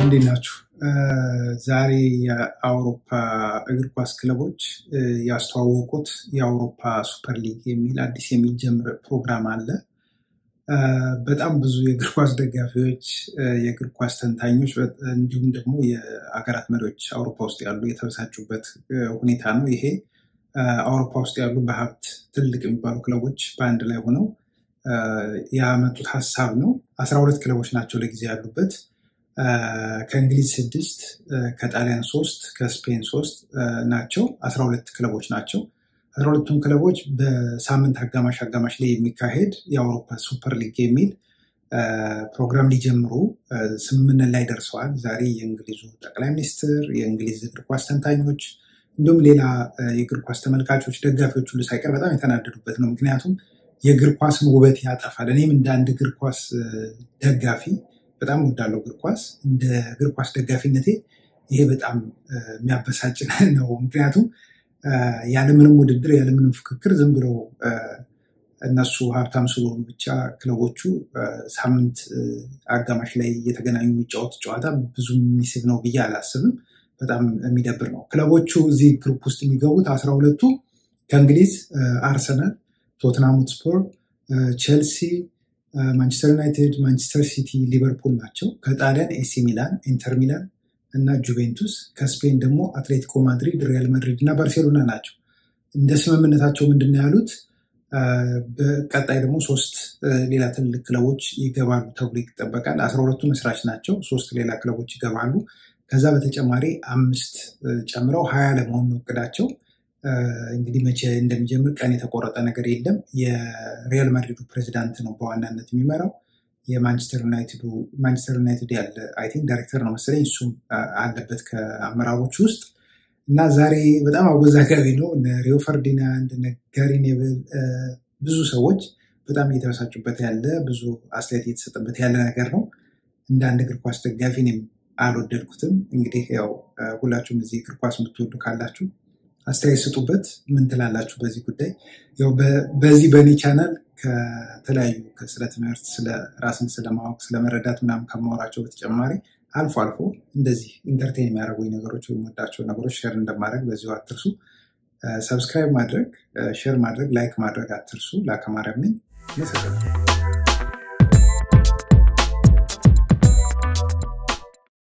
እንዴት ናችሁ? ዛሬ የአውሮፓ እግር ኳስ ክለቦች ያስተዋወቁት የአውሮፓ ሱፐር ሊግ የሚል አዲስ የሚጀምር ፕሮግራም አለ። በጣም ብዙ የእግር ኳስ ደጋፊዎች፣ የእግር ኳስ ተንታኞች እንዲሁም ደግሞ የሀገራት መሪዎች አውሮፓ ውስጥ ያሉ የተበሳጩበት ሁኔታ ነው። ይሄ አውሮፓ ውስጥ ያሉ በሀብት ትልቅ የሚባሉ ክለቦች በአንድ ላይ ሆነው ያመጡት ሀሳብ ነው። አስራ ሁለት ክለቦች ናቸው ለጊዜ ያሉበት ከእንግሊዝ ስድስት ከጣሊያን ሶስት ከስፔን ሶስት ናቸው። አስራ ሁለት ክለቦች ናቸው። አስራ ሁለቱም ክለቦች በሳምንት አጋማሽ አጋማሽ ላይ የሚካሄድ የአውሮፓ ሱፐር ሊግ የሚል ፕሮግራም ሊጀምሩ ስምምነት ላይ ደርሰዋል። ዛሬ የእንግሊዙ ጠቅላይ ሚኒስትር፣ የእንግሊዝ እግር ኳስ ተንታኞች እንዲሁም ሌላ የእግር ኳስ ተመልካቾች፣ ደጋፊዎች ሁሉ ሳይቀር በጣም የተናደዱበት ነው። ምክንያቱም የእግር ኳስን ውበት ያጠፋል። እኔም እንደ አንድ እግር ኳስ ደጋፊ በጣም ወዳለው እግር ኳስ እንደ እግር ኳስ ደጋፊነቴ ይሄ በጣም የሚያበሳጭ ነው። ምክንያቱም ያለምንም ውድድር ያለምንም ፍክክር ዝም ብለው እነሱ ሀብታም ስለሆኑ ብቻ ክለቦቹ ሳምንት አጋማሽ ላይ እየተገናኙ የሚጫወት ጨዋታ ብዙ የሚስብ ነው ብዬ አላስብም። በጣም የሚደብር ነው። ክለቦቹ እዚህ ግሩፕ ውስጥ የሚገቡት አስራ ሁለቱ ከእንግሊዝ አርሰናል፣ ቶትናም ሆትስፐር፣ ቼልሲ ማንቸስተር ዩናይትድ፣ ማንቸስተር ሲቲ፣ ሊቨርፑል ናቸው። ከጣሊያን ኤሲ ሚላን፣ ኢንተር ሚላን እና ጁቬንቱስ፣ ከስፔን ደግሞ አትሌቲኮ ማድሪድ፣ ሪያል ማድሪድ እና ባርሴሎና ናቸው። እንደ ስምምነታቸው ምንድን ነው ያሉት? በቀጣይ ደግሞ ሶስት ሌላ ትልልቅ ክለቦች ይገባሉ ተብሎ ይጠበቃል። አስራ ሁለቱ መስራች ናቸው። ሶስት ሌላ ክለቦች ይገባሉ። ከዛ በተጨማሪ አምስት ጨምረው ሀያ ለመሆን ነው እቅዳቸው። እንግዲህ መቼ እንደሚጀምር ቀን የተቆረጠ ነገር የለም። የሪያል ማድሪዱ ፕሬዚዳንት ነው በዋናነት የሚመራው። የማንቸስተር ዩናይትዱ ማንቸስተር ዩናይትድ ያለ አይ ቲንክ ዳይሬክተር ነው መሰለኝ እሱም አለበት ከአመራሮች ውስጥ እና ዛሬ በጣም አወዛጋቢ ነው። እነ ሪዮ ፈርዲናንድ፣ እነ ጋሪ ኔቭል ብዙ ሰዎች በጣም እየተበሳጩበት ያለ ብዙ አስተያየት እየተሰጠበት ያለ ነገር ነው። እንደ አንድ እግር ኳስ ደጋፊ እኔም አልወደድኩትም። እንግዲህ ያው ሁላችሁም እዚህ እግር ኳስ የምትወዱ ካላችሁ አስተያየት ስጡበት። ምን ትላላችሁ በዚህ ጉዳይ? ያው በዚህ በእኔ ቻናል ከተለያዩ ስለ ትምህርት፣ ስለ ራስን ስለማወቅ፣ ስለመረዳት ምናምን ከማወራቸው በተጨማሪ አልፎ አልፎ እንደዚህ ኢንተርቴን የሚያደርጉኝ ነገሮች ወይም ወዳቸው ነገሮች ሼር እንደማድረግ በዚሁ አትርሱ። ሰብስክራይብ ማድረግ፣ ሼር ማድረግ፣ ላይክ ማድረግ አትርሱ። ላከማረብ ነኝ።